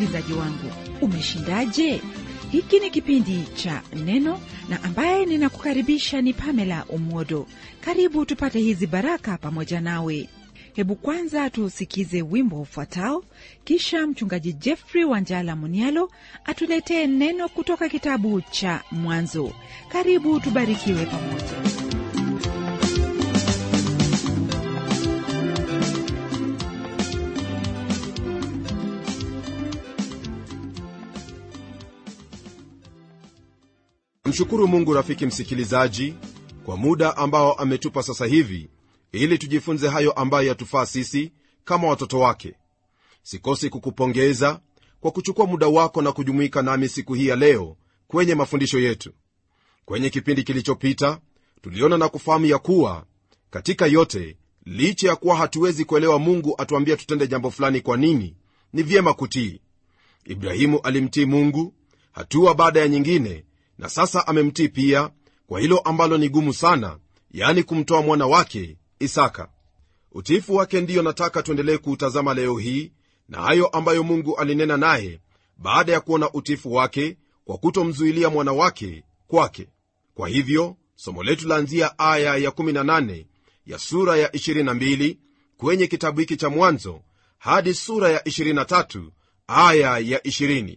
msikilizaji wangu umeshindaje hiki ni kipindi cha neno na ambaye ninakukaribisha ni pamela umodo karibu tupate hizi baraka pamoja nawe hebu kwanza tuusikize wimbo ufuatao kisha mchungaji jeffrey wanjala munialo atuletee neno kutoka kitabu cha mwanzo karibu tubarikiwe pamoja mshukuru mungu rafiki msikilizaji kwa muda ambao ametupa sasa hivi ili tujifunze hayo ambayo yatufaa sisi kama watoto wake sikosi kukupongeza kwa kuchukua muda wako na kujumuika nami siku hii ya leo kwenye mafundisho yetu kwenye kipindi kilichopita tuliona na kufahamu ya kuwa katika yote licha ya kuwa hatuwezi kuelewa mungu atuambia tutende jambo fulani kwa nini ni vyema kutii ibrahimu alimtii mungu hatua baada ya nyingine na sasa amemtii pia kwa hilo ambalo ni gumu sana yaani kumtoa mwana wake isaka utiifu wake ndiyo nataka tuendelee kuutazama leo hii na hayo ambayo mungu alinena naye baada ya kuona utiifu wake kwa kutomzuilia mwana wake kwake kwa hivyo somo letu laanzia aya ya 18 ya sura ya 22 kwenye kitabu hiki cha mwanzo hadi sura ya 23 aya ya 20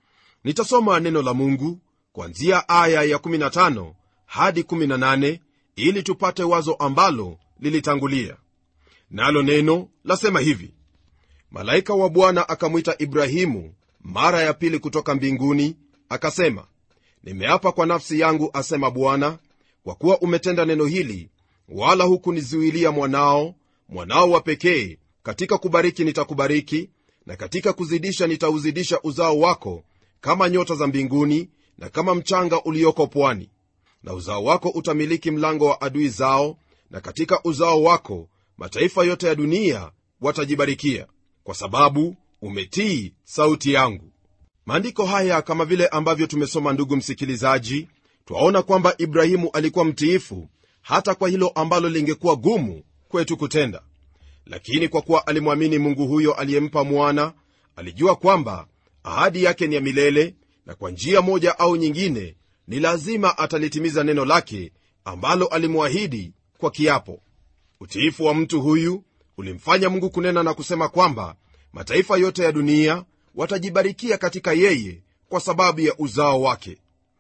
nitasoma neno la mungu kuanzia aya ya 15 hadi 18 ili tupate wazo ambalo lilitangulia nalo neno lasema hivi malaika wa bwana akamwita ibrahimu mara ya pili kutoka mbinguni akasema nimeapa kwa nafsi yangu asema bwana kwa kuwa umetenda neno hili wala hukunizuilia mwanao mwanao wa pekee katika kubariki nitakubariki na katika kuzidisha nitauzidisha uzao wako kama nyota za mbinguni na kama mchanga ulioko pwani na uzao wako utamiliki mlango wa adui zao na katika uzao wako mataifa yote ya dunia watajibarikia kwa sababu umetii sauti yangu maandiko haya kama vile ambavyo tumesoma ndugu msikilizaji twaona kwamba ibrahimu alikuwa mtiifu hata kwa hilo ambalo lingekuwa gumu kwetu kutenda lakini kwa kuwa alimwamini mungu huyo aliyempa mwana alijua kwamba ahadi yake ni ya milele na kwa njia moja au nyingine ni lazima atalitimiza neno lake ambalo alimwahidi kwa kiapo utiifu wa mtu huyu ulimfanya mungu kunena na kusema kwamba mataifa yote ya dunia watajibarikia katika yeye kwa sababu ya uzao wake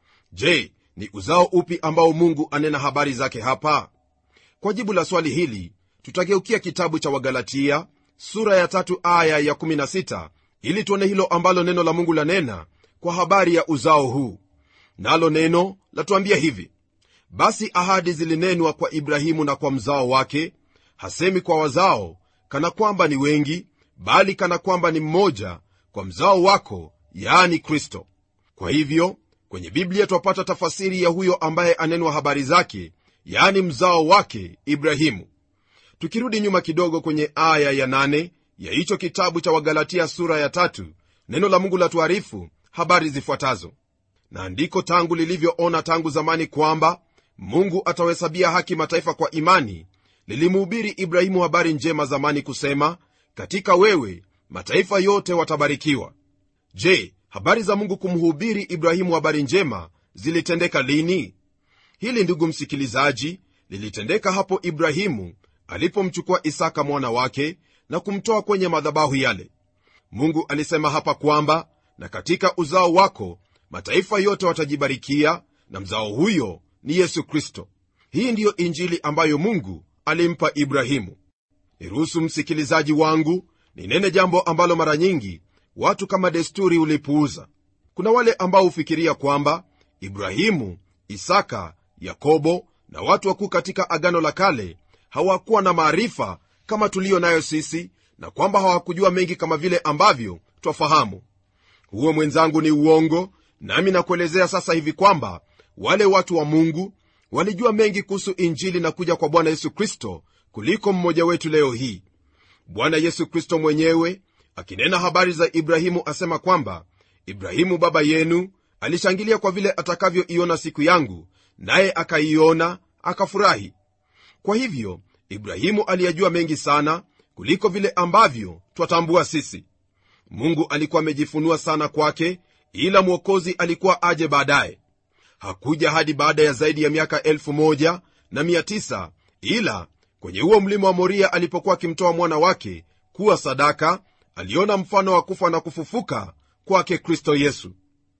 je ni uzao upi ambao mungu anena habari zake hapa kwa jibu la swali hili tutageukia kitabu cha wagalatia sura ya tatu aya ya 16 ili tuone hilo ambalo neno la mungu lanena kwa habari ya uzao huu nalo neno latuambia hivi basi ahadi zilinenwa kwa ibrahimu na kwa mzao wake hasemi kwa wazao kana kwamba ni wengi bali kana kwamba ni mmoja kwa mzao wako yaani kristo kwa hivyo kwenye biblia twapata tafasiri ya huyo ambaye anenwa habari zake yaani mzao wake ibrahimu tukirudi nyuma kidogo kwenye aya ya nane ya hicho kitabu cha wagalatia sura ya tatu neno la mungu la tuarifu habari zifuatazo na andiko tangu lilivyoona tangu zamani kwamba mungu atawahesabia haki mataifa kwa imani lilimuhubiri ibrahimu habari njema zamani kusema katika wewe mataifa yote watabarikiwa je habari za mungu kumhubiri ibrahimu habari njema zilitendeka lini hili ndugu msikilizaji lilitendeka hapo ibrahimu alipomchukua isaka mwana wake na kumtoa kwenye madhabahu yale mungu alisema hapa kwamba na katika uzao wako mataifa yote watajibarikia na mzao huyo ni yesu kristo hii ndiyo injili ambayo mungu alimpa ibrahimu niruhusu msikilizaji wangu ninene jambo ambalo mara nyingi watu kama desturi ulipuuza kuna wale ambao hufikiria kwamba ibrahimu isaka yakobo na watu wakuu katika agano la kale hawakuwa na maarifa kama tuliyo nayo sisi na kwamba hawakujua mengi kama vile ambavyo twafahamu huo mwenzangu ni uongo nami nakuelezea sasa hivi kwamba wale watu wa mungu walijua mengi kuhusu injili na kuja kwa bwana yesu kristo kuliko mmoja wetu leo hii bwana yesu kristo mwenyewe akinena habari za ibrahimu asema kwamba ibrahimu baba yenu alishangilia kwa vile atakavyoiona siku yangu naye akaiona akafurahi kwa hivyo ibrahimu aliyajua mengi sana kuliko vile ambavyo twatambua sisi mungu alikuwa amejifunua sana kwake ila mwokozi alikuwa aje baadaye hakuja hadi baada ya zaidi ya miaka elfu moja na mia tisa ila kwenye huo mlima wa moria alipokuwa akimtoa mwana wake kuwa sadaka aliona mfano wa kufa na kufufuka kwake kristo yesu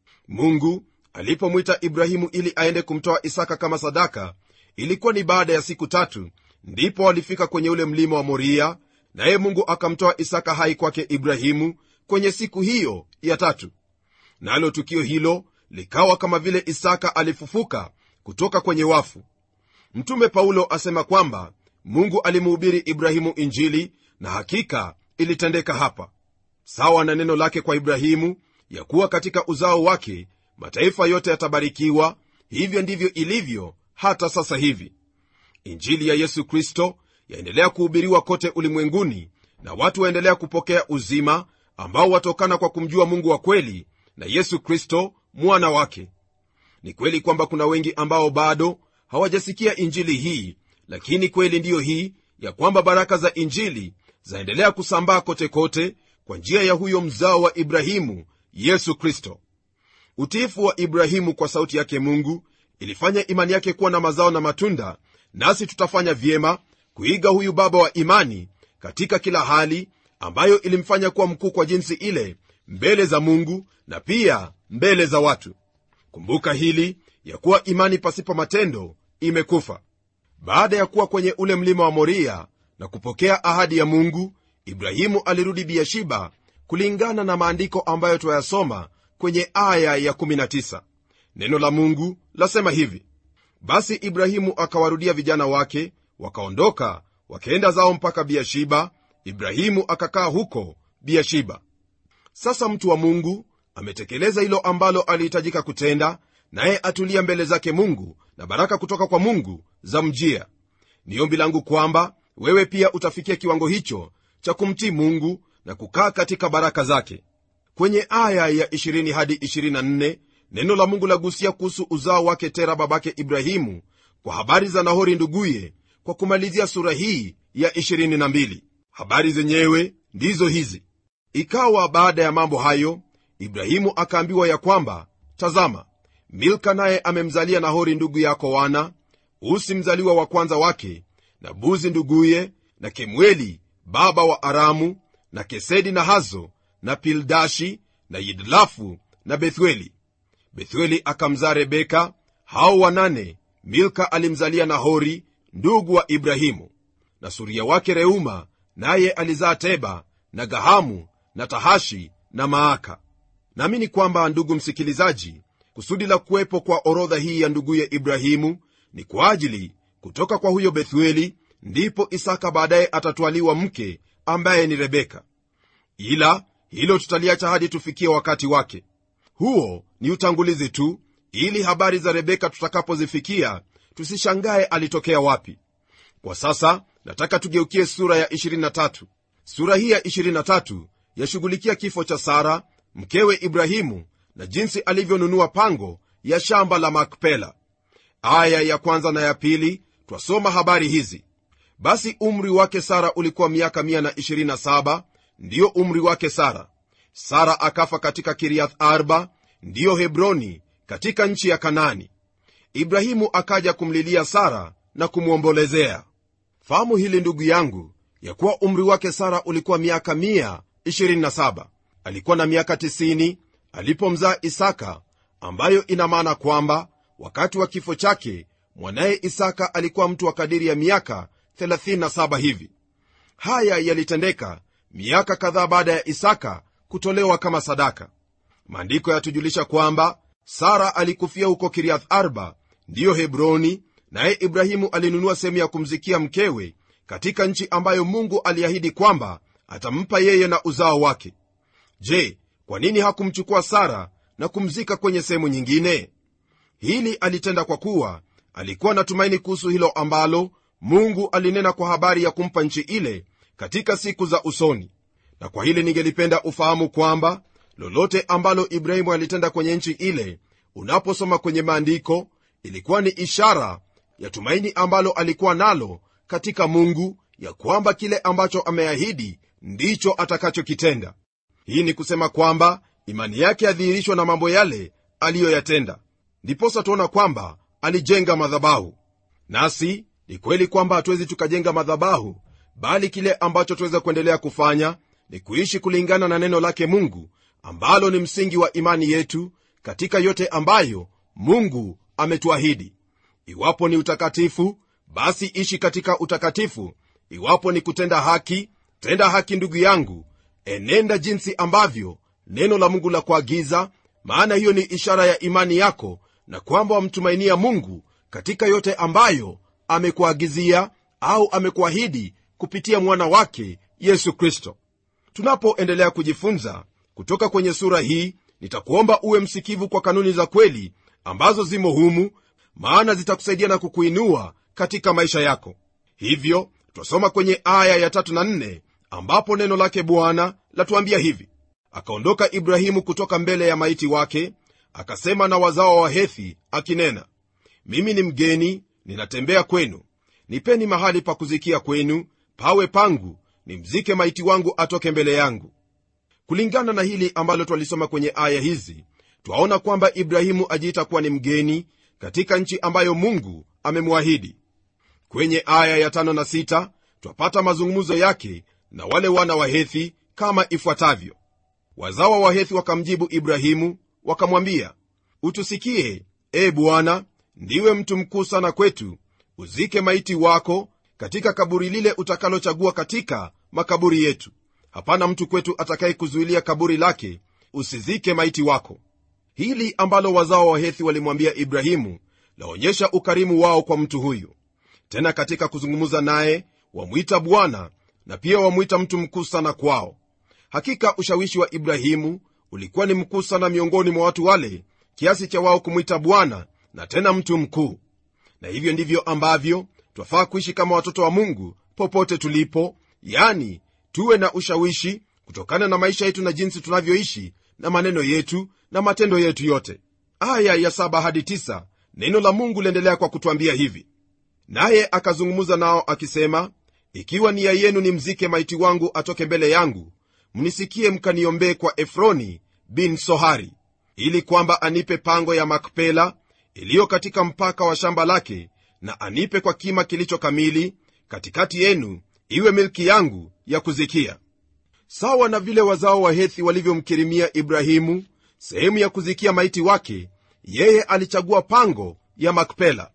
mungu alipomwita ibrahimu ili aende kumtoa isaka kama sadaka ilikuwa ni baada ya siku tatu ndipo walifika kwenye ule mlima wa moria naye mungu akamtoa isaka hai kwake ibrahimu kwenye siku hiyo ya tatu nalo na tukio hilo likawa kama vile isaka alifufuka kutoka kwenye wafu mtume paulo asema kwamba mungu alimuhubiri ibrahimu injili na hakika ilitendeka hapa sawa na neno lake kwa ibrahimu ya kuwa katika uzao wake mataifa yote yatabarikiwa hivyo ndivyo ilivyo hata sasa hivi injili ya yesu kristo yaendelea kuhubiriwa kote ulimwenguni na watu waendelea kupokea uzima ambao watokana kwa kumjua mungu wa kweli na yesu kristo mwana wake ni kweli kwamba kuna wengi ambao bado hawajasikia injili hii lakini kweli ndiyo hii ya kwamba baraka za injili zaendelea kusambaa kote kote kwa njia ya huyo mzao wa ibrahimu yesu kristo utiifu wa ibrahimu kwa sauti yake mungu ilifanya imani yake kuwa na mazao na matunda nasi tutafanya vyema kuiga huyu baba wa imani katika kila hali ambayo ilimfanya kuwa mkuu kwa jinsi ile mbele za mungu na pia mbele za watu kumbuka hili ya kuwa imani pasipo matendo imekufa baada ya kuwa kwenye ule mlima wa moria na kupokea ahadi ya mungu ibrahimu alirudi biashiba kulingana na maandiko ambayo twayasoma kwenye aya ya 19 neno la mungu lasema hivi basi ibrahimu akawarudia vijana wake wakaondoka wakaenda zao mpaka biashiba ibrahimu akakaa huko biashiba sasa mtu wa mungu ametekeleza hilo ambalo alihitajika kutenda naye atulia mbele zake mungu na baraka kutoka kwa mungu za mjia ni ombi langu kwamba wewe pia utafikia kiwango hicho cha kumtii mungu na kukaa katika baraka zake kwenye aya ya 20 hadi 24 neno la mungu lagusia kuhusu uzao wake tera babake ibrahimu kwa habari za nahori nduguye kwa kumalizia sura hii ya 22 habari zenyewe ndizo hizi ikawa baada ya mambo hayo ibrahimu akaambiwa ya kwamba tazama milka naye amemzalia nahori ndugu yako wana usi mzaliwa wa kwanza wake na buzi nduguye na kemueli baba wa aramu na kesedi na hazo na pildashi na yidlafu na bethueli bethueli akamzaa rebeka hao wanane milka alimzalia nahori ndugu wa ibrahimu na suria wake reuma naye alizaa teba na gahamu na tahashi na maaka naamini kwamba ndugu msikilizaji kusudi la kuwepo kwa orodha hii ya nduguye ibrahimu ni kwa ajili kutoka kwa huyo bethueli ndipo isaka baadaye atatwaliwa mke ambaye ni rebeka ila hilo tutaliacha hadi tufikie wakati wake huo ni utangulizi tu ili habari za rebeka tutakapozifikia tusishangaye alitokea wapi kwa sasa nataka tugeukie sura ya 23 sura hii ya 23 yashughulikia kifo cha sara mkewe ibrahimu na jinsi alivyonunua pango ya shamba la makpela aya ya kwanza na ya pili twasoma habari hizi basi umri wake sara ulikuwa miaka 127 ndiyo umri wake sara sara akafa katika kiriath arba ndiyo hebroni katika nchi ya kanani ibrahimu akaja kumlilia sara na kumwombolezea fahamu hili ndugu yangu ya kuwa umri wake sara ulikuwa miaka 127 alikuwa na miaka 90 alipomzaa isaka ambayo ina maana kwamba wakati wa kifo chake mwanaye isaka alikuwa mtu wa kadiri ya miaka 37 hivi haya yalitendeka miaka kadhaa baada ya isaka kutolewa kama sadaka maandiko yatujulisha kwamba sara alikufia huko kiriath arba ndiyo hebroni naye ibrahimu alinunua sehemu ya kumzikia mkewe katika nchi ambayo mungu aliahidi kwamba atampa yeye na uzao wake je kwa nini hakumchukua sara na kumzika kwenye sehemu nyingine hili alitenda kwa kuwa alikuwa na tumaini kuhusu hilo ambalo mungu alinena kwa habari ya kumpa nchi ile katika siku za usoni na kwa hili ningelipenda ufahamu kwamba lolote ambalo ibrahimu alitenda kwenye nchi ile unaposoma kwenye maandiko ilikuwa ni ishara ya tumaini ambalo alikuwa nalo katika mungu ya kwamba kile ambacho ameahidi ndicho atakachokitenda hii ni kusema kwamba imani yake yadhihirishwa na mambo yale aliyoyatenda ndiposa tuona kwamba alijenga madhabahu nasi ni kweli kwamba hatuwezi tukajenga madhabahu bali kile ambacho tuweza kuendelea kufanya ni kuishi kulingana na neno lake mungu ambalo ni msingi wa imani yetu katika yote ambayo mungu ametuahidi iwapo ni utakatifu basi ishi katika utakatifu iwapo ni kutenda haki tenda haki ndugu yangu enenda jinsi ambavyo neno la mungu la kuagiza maana hiyo ni ishara ya imani yako na kwamba wamtumainia mungu katika yote ambayo amekuagizia au amekuahidi kupitia mwana wake yesu kristo tunapoendelea kujifunza kutoka kwenye sura hii nitakuomba uwe msikivu kwa kanuni za kweli ambazo zimo humu maana zitakusaidia na kukuinua katika maisha yako hivyo twasoma kwenye aya ya tatu na nne ambapo neno lake bwana latuambia hivi akaondoka ibrahimu kutoka mbele ya maiti wake akasema na wazao wa hethi akinena mimi ni mgeni ninatembea kwenu nipeni mahali pa kuzikia kwenu pawe pangu nimzike maiti wangu atoke mbele yangu kulingana na hili ambalo twalisoma kwenye aya hizi twaona kwamba ibrahimu ajiita kuwa ni mgeni katika nchi ambayo mungu amemwahidi kwenye aya ya tano na sita twapata mazungumzo yake na wale wana wa hethi kama ifuatavyo wazawa wa hethi wakamjibu ibrahimu wakamwambia utusikie e bwana ndiwe mtu mkuu sana kwetu uzike maiti wako katika kaburi lile utakalochagua katika makaburi yetu hapana mtu kwetu atakayekuzuilia kaburi lake usizike maiti wako hili ambalo wazao wa hethi walimwambia ibrahimu laonyesha ukarimu wao kwa mtu huyu tena katika kuzungumza naye wamwita bwana na pia wamwita mtu mkuu sana kwao hakika ushawishi wa ibrahimu ulikuwa ni mkuu sana miongoni mwa watu wale kiasi cha wao kumwita bwana na tena mtu mkuu na hivyo ndivyo ambavyo twafaa kuishi kama watoto wa mungu popote tulipo yani tuwe na ushawishi kutokana na maisha yetu na jinsi tunavyoishi na maneno yetu na matendo yetu yote aya ya saba hadi tisa, neno la mungu liendelea kwa kutwambia hivi naye akazungumza nao akisema ikiwa nia yenu ni mzike maiti wangu atoke mbele yangu mnisikie mkaniombee kwa efroni bin sohari ili kwamba anipe pango ya makpela iliyo katika mpaka wa shamba lake na anipe kwa kima kilicho kamili katikati yenu iwe milki yangu ya kuzikia sawa na vile wazao wa hethi walivyomkirimia ibrahimu sehemu ya kuzikia maiti wake yeye alichagua pango ya makpela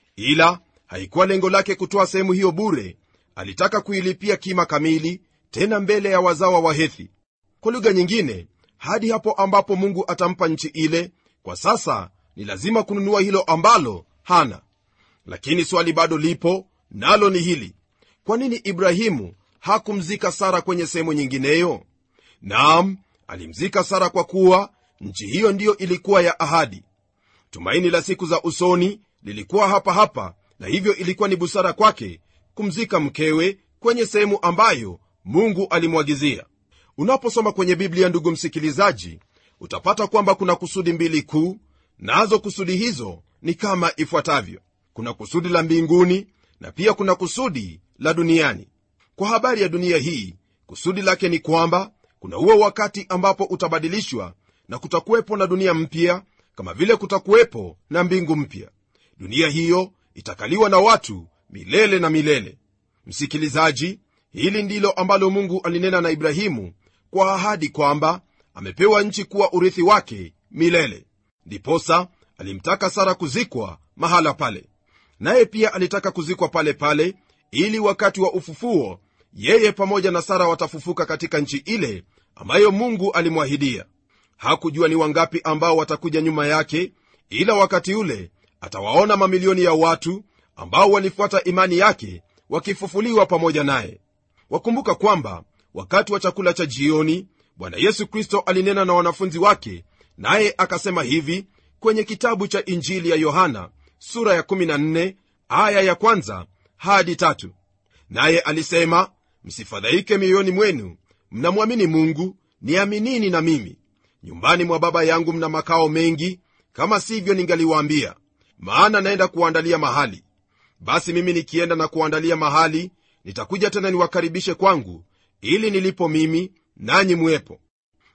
ila haikuwa lengo lake kutoa sehemu hiyo bure alitaka kuilipia kima kamili tena mbele ya wazawa wa hethi kwa lugha nyingine hadi hapo ambapo mungu atampa nchi ile kwa sasa ni lazima kununua hilo ambalo hana lakini swali bado lipo nalo ni hili kwa nini ibrahimu hakumzika sara kwenye sehemu nyingineyo naam alimzika sara kwa kuwa nchi hiyo ndiyo ilikuwa ya ahadi tumaini la siku za usoni lilikuwa hapa hapa na hivyo ilikuwa ni busara kwake kumzika mkewe kwenye sehemu ambayo mungu alimwagizia unaposoma kwenye biblia ndugu msikilizaji utapata kwamba kuna kusudi mbili kuu nazo kusudi hizo ni kama ifuatavyo kuna kusudi la mbinguni na pia kuna kusudi la duniani kwa habari ya dunia hii kusudi lake ni kwamba kuna huo wakati ambapo utabadilishwa na kutakuwepo na dunia mpya kama vile kutakuwepo na mbingu mpya dunia hiyo itakaliwa na watu milele na milele msikilizaji hili ndilo ambalo mungu alinena na ibrahimu kwa ahadi kwamba amepewa nchi kuwa urithi wake milele ndiposa alimtaka sara kuzikwa mahala pale naye pia alitaka kuzikwa pale pale ili wakati wa ufufuo yeye pamoja na sara watafufuka katika nchi ile ambayo mungu alimwahidia hakujua ni wangapi ambao watakuja nyuma yake ila wakati ule atawaona mamilioni ya watu ambao walifuata imani yake wakifufuliwa pamoja naye wakumbuka kwamba wakati wa chakula cha jioni bwana yesu kristo alinena na wanafunzi wake naye akasema hivi kwenye kitabu cha injili ya yohana sura ya 14 aya ya kwanza hadi tatu naye alisema msifadhaike mioyoni mwenu mnamwamini mungu niaminini na mimi nyumbani mwa baba yangu mna makao mengi kama sivyo ningaliwaambia maana naenda kuwaandalia mahali basi mimi nikienda na kuandalia mahali nitakuja tena niwakaribishe kwangu ili nilipo mimi nanyi mwepo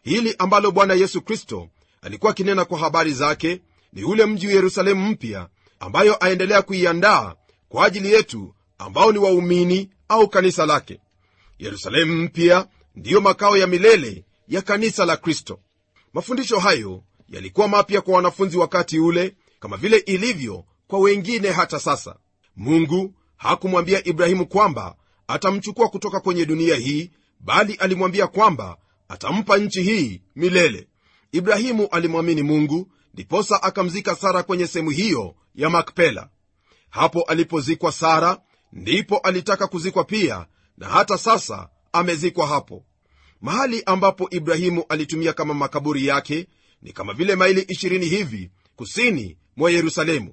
hili ambalo bwana yesu kristo alikuwa akinena kwa habari zake ni ule mji wa yerusalemu mpya ambayo aendelea kuiandaa kwa ajili yetu ambao ni waumini au kanisa lake yerusalemu mpya ndiyo makao ya milele ya kanisa la kristo mafundisho hayo yalikuwa mapya kwa wanafunzi wakati ule kama vile ilivyo kwa wengine hata sasa mungu hakumwambia ibrahimu kwamba atamchukua kutoka kwenye dunia hii bali alimwambia kwamba atampa nchi hii milele ibrahimu alimwamini mungu ndiposa akamzika sara kwenye sehemu hiyo ya makpela hapo alipozikwa sara ndipo alitaka kuzikwa pia na hata sasa amezikwa hapo mahali ambapo ibrahimu alitumia kama makaburi yake ni kama vile maili 20 hivi kusini mwa yerusalemu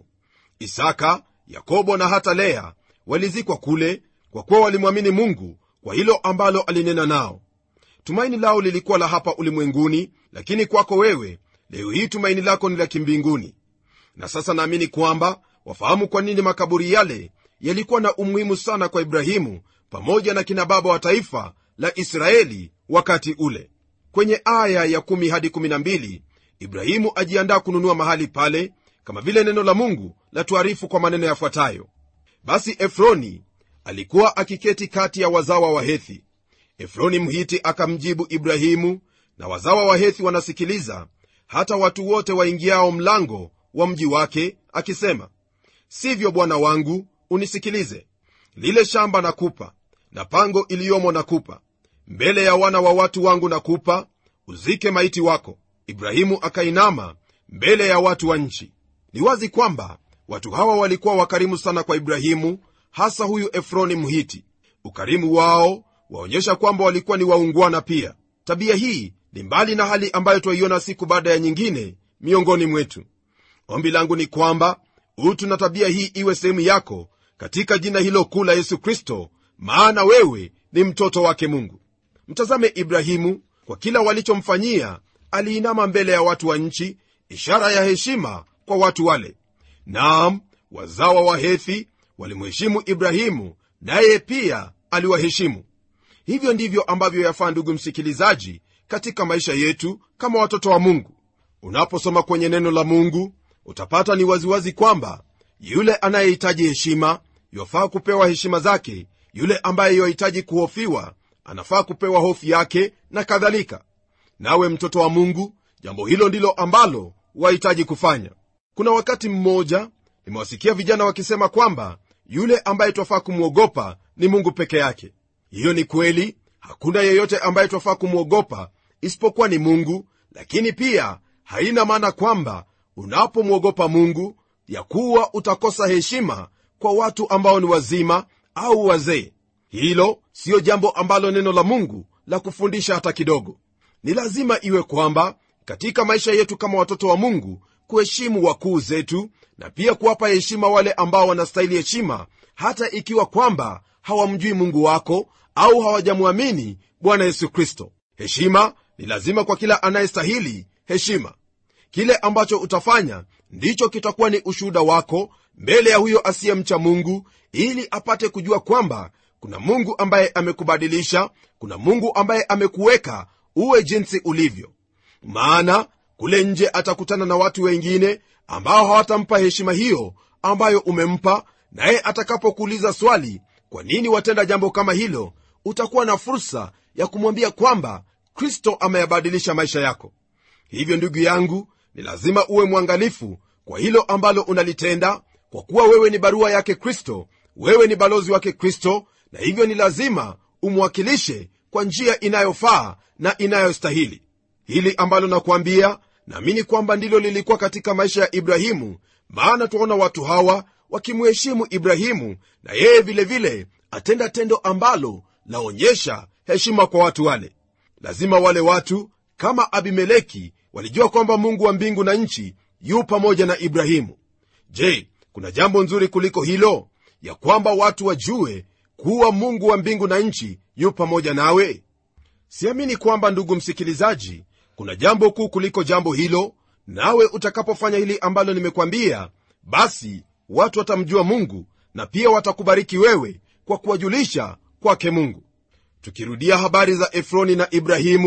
isaka yakobo na hata lea walizikwa kule kwa kuwa walimwamini mungu kwa hilo ambalo alinena nao tumaini lao lilikuwa la hapa ulimwenguni lakini kwako wewe leo hii tumaini lako ni la kimbinguni na sasa naamini kwamba wafahamu kwa nini makaburi yale yalikuwa na umuhimu sana kwa ibrahimu pamoja na kina baba wa taifa la israeli wakati ule kwenye aya ya 1 hadi 12 ibrahimu ajiandaa kununua mahali pale kama vile neno la mungu la tuarifu kwa maneno yafuatayo basi efroni alikuwa akiketi kati ya wazawa wa hethi efroni mhiti akamjibu ibrahimu na wazawa wa hethi wanasikiliza hata watu wote waingiao mlango wa mji wake akisema sivyo bwana wangu unisikilize lile shamba nakupa na pango iliyomo nakupa mbele ya wana wa watu wangu nakupa uzike maiti wako ibrahimu akainama mbele ya watu wa nchi ni wazi kwamba watu hawa walikuwa wakarimu sana kwa ibrahimu hasa huyu efroni mhiti ukarimu wao waonyesha kwamba walikuwa ni waungwana pia tabia hii ni mbali na hali ambayo twaiona siku baada ya nyingine miongoni mwetu ombi langu ni kwamba utu na tabia hii iwe sehemu yako katika jina hilo kuu la yesu kristo maana wewe ni mtoto wake mungu mtazame ibrahimu kwa kila walichomfanyia aliinama mbele ya watu wa nchi ishara ya heshima kwa watu wale naam wazawa wa hethi walimheshimu ibrahimu naye pia aliwaheshimu hivyo ndivyo ambavyo yafaa ndugu msikilizaji katika maisha yetu kama watoto wa mungu unaposoma kwenye neno la mungu utapata ni waziwazi kwamba yule anayehitaji heshima yafaa kupewa heshima zake yule ambaye yahitaji kuhofiwa anafaa kupewa hofu yake na kadhalika nawe mtoto wa mungu jambo hilo ndilo ambalo wahitaji kufanya kuna wakati mmoja nimewasikia vijana wakisema kwamba yule ambaye twafaa kumwogopa ni mungu peke yake hiyo ni kweli hakuna yeyote ambaye twafaa kumwogopa isipokuwa ni mungu lakini pia haina maana kwamba unapomwogopa mungu ya kuwa utakosa heshima kwa watu ambao ni wazima au wazee hilo siyo jambo ambalo neno la mungu la kufundisha hata kidogo ni lazima iwe kwamba katika maisha yetu kama watoto wa mungu kuheshimu wakuu zetu na pia kuwapa heshima wale ambao wanastahili heshima hata ikiwa kwamba hawamjui mungu wako au hawajamwamini bwana yesu kristo heshima ni lazima kwa kila anayestahili heshima kile ambacho utafanya ndicho kitakuwa ni ushuhuda wako mbele ya huyo asiyemcha mungu ili apate kujua kwamba kuna mungu ambaye amekubadilisha kuna mungu ambaye amekuweka uwe jinsi ulivyo maana kule nje atakutana na watu wengine ambao hawatampa heshima hiyo ambayo umempa naye atakapokuuliza swali kwa nini watenda jambo kama hilo utakuwa na fursa ya kumwambia kwamba kristo ameyabadilisha maisha yako hivyo ndugu yangu ni lazima uwe mwangalifu kwa hilo ambalo unalitenda kwa kuwa wewe ni barua yake kristo wewe ni balozi wake kristo na hivyo ni lazima umwakilishe kwa njia inayofaa na inayostahili hili ambalo nakuambia naamini kwamba ndilo lilikuwa katika maisha ya ibrahimu maana twaona watu hawa wakimheshimu ibrahimu na yeye vilevile vile, atenda tendo ambalo laonyesha heshima kwa watu wale lazima wale watu kama abimeleki walijua kwamba mungu wa mbingu na nchi yu pamoja na ibrahimu je kuna jambo nzuri kuliko hilo ya kwamba watu wajue kuwa mungu wa mbingu na nchi yu pamoja nawe siamini kwamba ndugu msikilizaji kuna jambo kuu kuliko jambo hilo nawe utakapofanya hili ambalo nimekwambia basi watu watamjua mungu na pia watakubariki wewe kwa kuwajulisha kwake mungu tukirudia habari za efroni na ibrahimu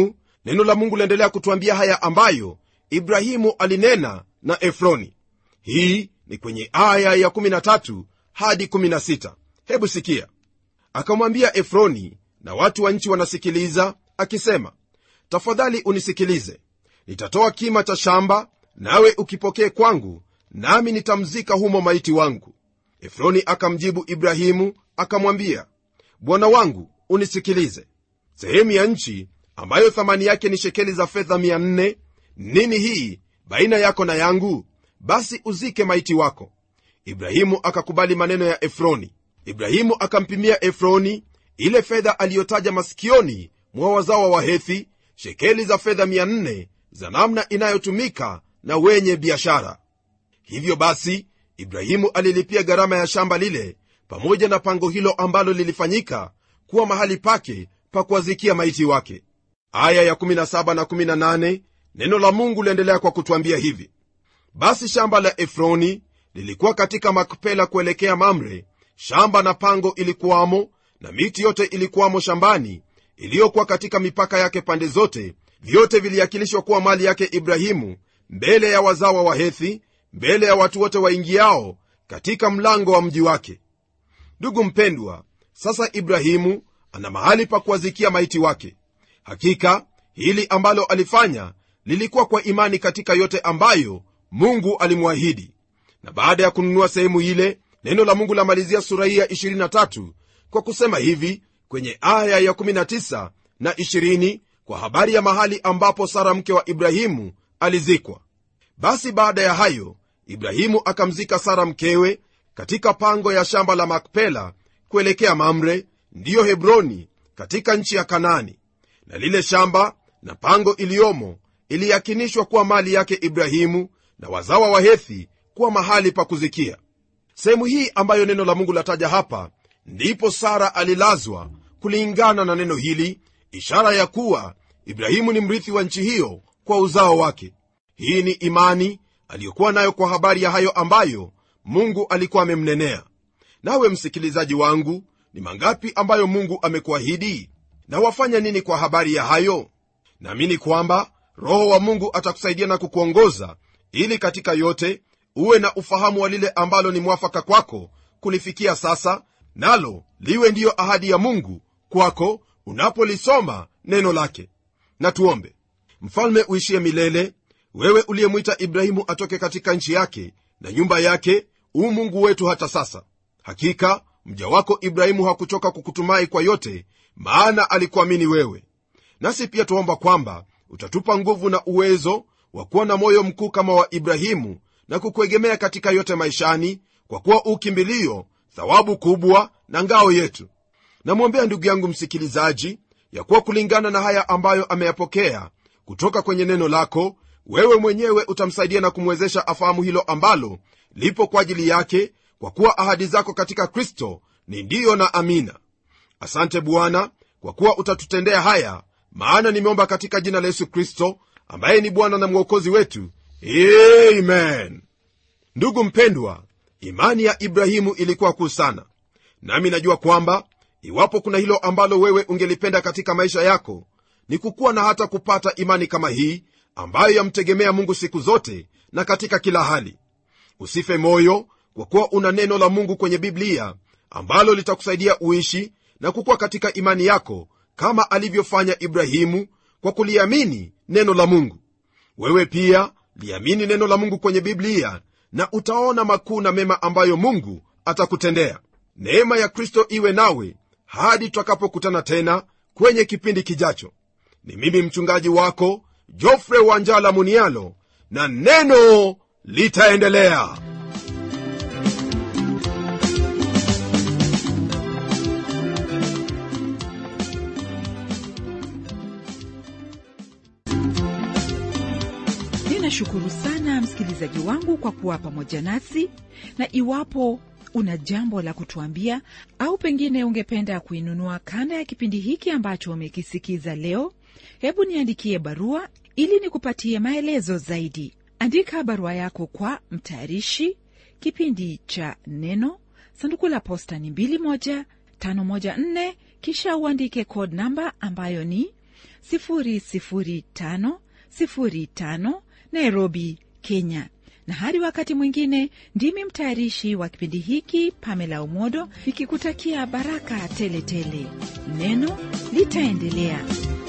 neno la mungu liendelea kutuambia haya ambayo ibrahimu alinena na efroni hii ni kwenye aya ya 13 hadi 16 hebu sikia akamwambia efroni na watu wa nchi wanasikiliza akisema tafadhali unisikilize nitatoa kima cha shamba nawe ukipokee kwangu nami nitamzika humo maiti wangu efroni akamjibu ibrahimu akamwambia bwana wangu unisikilize sehemu ya nchi ambayo thamani yake ni shekeli za fedha 400 nini hii baina yako na yangu basi uzike maiti wako ibrahimu akakubali maneno ya efroni ibrahimu akampimia efroni ile fedha aliyotaja masikioni mwa wazawa wa hethi shekeli za fedha 400 za namna inayotumika na wenye biashara hivyo basi ibrahimu alilipia gharama ya shamba lile pamoja na pango hilo ambalo lilifanyika kuwa mahali pake pa kuwazikia maiti wake aya ya 17 na 18 neno la mungu liendelea kwa kutwambia hivi basi shamba la efroni lilikuwa katika makpela kuelekea mamre shamba na pango ilikuwamo na miti yote ilikuwamo shambani iliyokuwa katika mipaka yake pande zote vyote viliakilishwa kuwa mali yake ibrahimu mbele ya wazawa wa hethi mbele ya watu wote waingiao katika mlango wa mji wake ndugu mpendwa sasa ibrahimu ana mahali pa kuwazikia maiti wake hakika hili ambalo alifanya lilikuwa kwa imani katika yote ambayo mungu alimwahidi na baada ya kununua sehemu ile neno la mungu lamalizia sura hii ya 23 kwa kusema hivi kwenye aya ya 19 na 20 kwa habari ya mahali ambapo sara mke wa ibrahimu alizikwa basi baada ya hayo ibrahimu akamzika sara mkewe katika pango ya shamba la makpela kuelekea mamre ndiyo hebroni katika nchi ya kanani na lile shamba na pango iliyomo iliyakinishwa kuwa mali yake ibrahimu na wazawa wa hethi kuwa mahali pa kuzikia sehemu hii ambayo neno la mungu lataja hapa ndipo sara alilazwa kulingana na neno hili ishara ya kuwa ibrahimu ni mrithi wa nchi hiyo kwa uzao wake hii ni imani aliyokuwa nayo kwa habari ya hayo ambayo mungu alikuwa amemnenea nawe msikilizaji wangu ni mangapi ambayo mungu amekuahidi na wafanya nini kwa habari ya hayo naamini kwamba roho wa mungu atakusaidia na kukuongoza ili katika yote uwe na ufahamu wa lile ambalo ni mwafaka kwako kulifikia sasa nalo liwe ndiyo ahadi ya mungu kwako unapolisoma neno lake na tuombe mfalme uishie milele wewe uliyemwita ibrahimu atoke katika nchi yake na nyumba yake u mungu wetu hata sasa hakika mja wako ibrahimu hakuchoka kukutumai kwa yote maana alikuamini wewe nasi pia tuomba kwamba utatupa nguvu na uwezo wa kuwa na moyo mkuu kama wa ibrahimu na kukuegemea katika yote maishani kwa kuwa ukimbilio thawabu kubwa na ngao yetu namwombea ndugu yangu msikilizaji ya kuwa kulingana na haya ambayo ameyapokea kutoka kwenye neno lako wewe mwenyewe utamsaidia na kumwezesha afahamu hilo ambalo lipo kwa ajili yake kwa kuwa ahadi zako katika kristo ni ndiyo na amina asante bwana kwa kuwa utatutendea haya maana nimeomba katika jina la yesu kristo ambaye ni bwana na mwokozi wetu amen ndugu mpendwa imani ya ibrahimu ilikuwa kuu sana nami najua kwamba iwapo kuna hilo ambalo wewe ungelipenda katika maisha yako ni kukuwa na hata kupata imani kama hii ambayo yamtegemea mungu siku zote na katika kila hali usife moyo kwa kuwa una neno la mungu kwenye biblia ambalo litakusaidia uishi na kukuwa katika imani yako kama alivyofanya ibrahimu kwa kuliamini neno la mungu wewe pia liamini neno la mungu kwenye biblia na utaona makuu na mema ambayo mungu atakutendea neema ya kristo iwe nawe hadi tutakapokutana tena kwenye kipindi kijacho ni mimi mchungaji wako jofre wanjala munialo na neno litaendelea ninashukuru sana msikilizaji wangu kwa kuwa pamoja nasi na iwapo una jambo la kutuambia au pengine ungependa kuinunua kanda ya kipindi hiki ambacho umekisikiza leo hebu niandikie barua ili nikupatie maelezo zaidi andika barua yako kwa mtayarishi kipindi cha neno sanduku la posta ni 21514 kisha uandike code namba ambayo ni 00505 nairobi kenya na hadi wakati mwingine ndimi mtayarishi wa kipindi hiki pamela umodo nikikutakia baraka teletele tele. neno litaendelea